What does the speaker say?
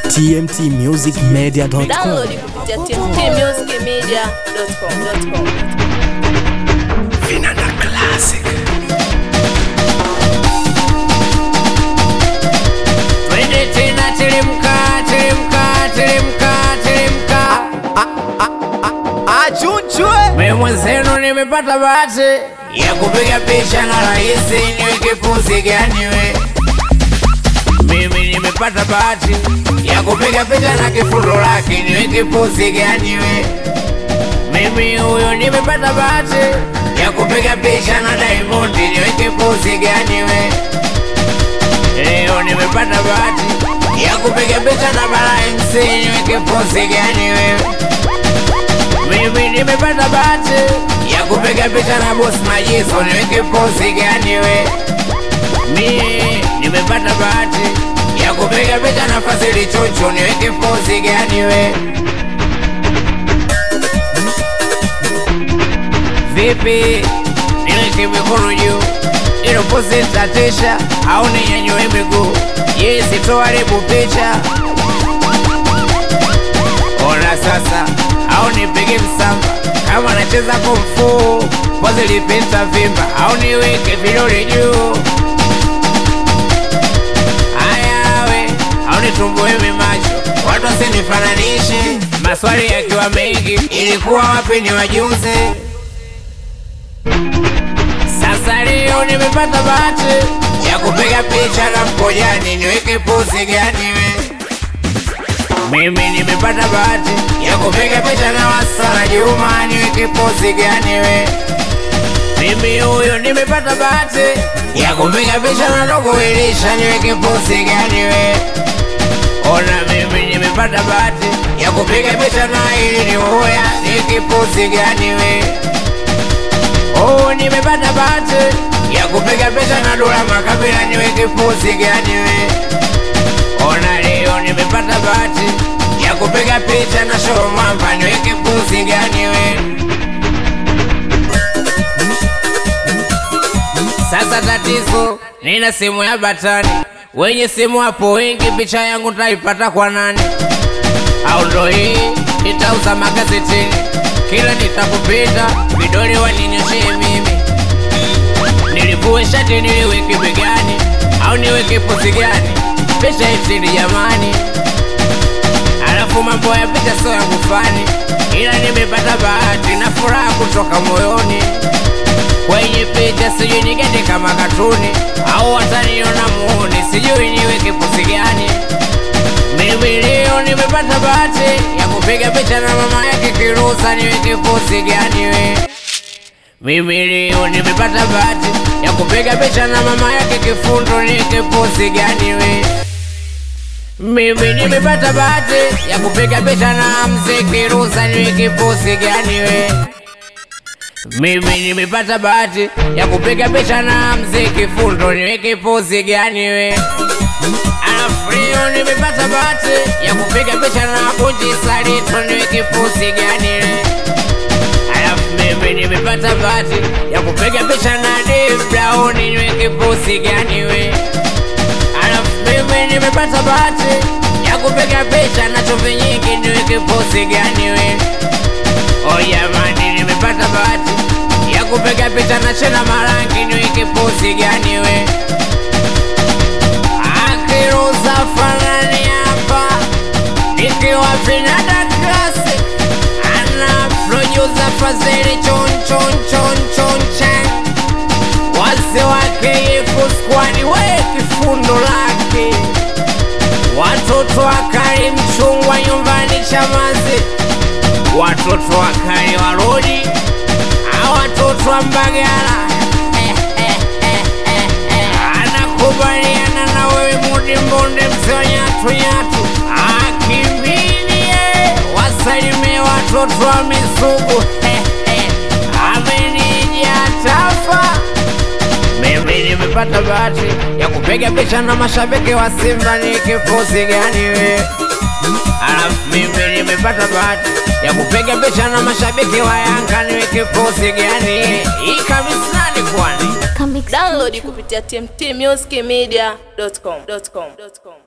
tmtmusicmedia.com. Download kupitia tmtmusicmedia.com. Vinanda Classic. Twende tena teremka, teremka, teremka, teremka. Achunchwe. Mimi mwenzenu nimepata bahati ya kupiga picha na rais niweke pozi gani we. Mimi nimepata bahati ya kupiga picha na kifundo lake niweke pozi gani we. Mimi huyo nimepata bahati ya kupiga picha na Diamond niweke pozi gani we. Leo nimepata bahati ya kupiga picha na Bara MC niweke pozi gani wewe? Mimi nimepata bahati ya kupiga picha na Boss Majizo niweke pozi gani we? Mimi nimepata bahati ya kupiga picha na Fazili Chuchu niweke pozi gani we? Vipi niweke mikono juu ilo pozi tatisha au ninyanyue miguu? Yes, toharibu picha Ona sasa au nipige msamba kama nacheza kumfu pozi lipita vimba au niweke vidole juu ayawe au nitumbue macho watu wasinifananishe maswali yakiwa mengi ilikuwa wapi ni wajuze sasa leo nimepata bahati ya kupiga picha na mkojani niweke pozi gani we mimi nimepata bahati ya kupiga picha na Wasala Juma, niweke pozi gani we? Mimi huyo nimepata bahati ya kupiga picha na Dogo Elisha, niweke pozi gani we? Ona mimi nimepata bahati ya kupiga picha na ili ni uya, niweke pozi gani we? Oh, nimepata bahati ya kupiga picha na Dula Makabila, niweke pozi gani we? Ona leo nimepata bahati ya kupiga picha na show mwamba, niweke pozi gani we? Sasa tatizo, nina simu ya batani, wenye simu hapo wengi, picha yangu taipata kwa nani? Au ndo hii nitauza magazetini, kila nitakupita vidole waninyoshee mimi, nilivue shati niliweke begani, au niweke pozi gani? Picha itini jamani, alafu mambo ya picha sio yangu fani, ila nimepata bahati na furaha kutoka moyoni kwenye picha, sijui nigende kama katuni au wataniona muone, sijui niweke pozi gani. Mimi leo nimepata bahati ya kupiga picha na mama yake Kirusa, niweke pozi gani we? Mimi leo nimepata bahati ya kupiga picha na mama yake Kifundo, niweke pozi gani we? Mimi nimepata bahati ya kupiga picha na mzee Kirusa, niweke pozi gani we? Mimi nimepata bahati ya kupiga picha na mzee Kifundo, niweke pozi gani we? Alafu leo nimepata bahati ya kupiga picha na Bunji Salito, niweke pozi gani we? Alafu mimi nimepata bahati ya kupiga picha na Dave Brown, niweke pozi gani we? Alafu mimi nimepata bahati ya kupiga picha na chumvi nyingi, niweke pozi gani we? Oh jamani, nimepata bahati ya kupiga picha na Chena Marangi, niweke pozi gani we? Akiruza fanani hapa nikiwa Vinanda Classic, ana producer Fazili chon chon chon chon chan wase wake Yefu squad we kifundo lake watoto wakali mchungwa nyumbani Chamazi watoto wakali warodi a watoto wa Mbagala anakubaliana na wewe mudi mbonde msonyatu nyatu akimbilie wasalimie watoto wa Misugu amenija tafa mimi nimepata bahati ya kupiga picha na mashabiki wa Simba, ni kipozi gani we? Alafu mimi nimepata bahati ya kupiga picha na mashabiki wa Yanga, ni kipozi gani? Hii kabisa ni kwani Download kupitia tmtmusicmedia.com.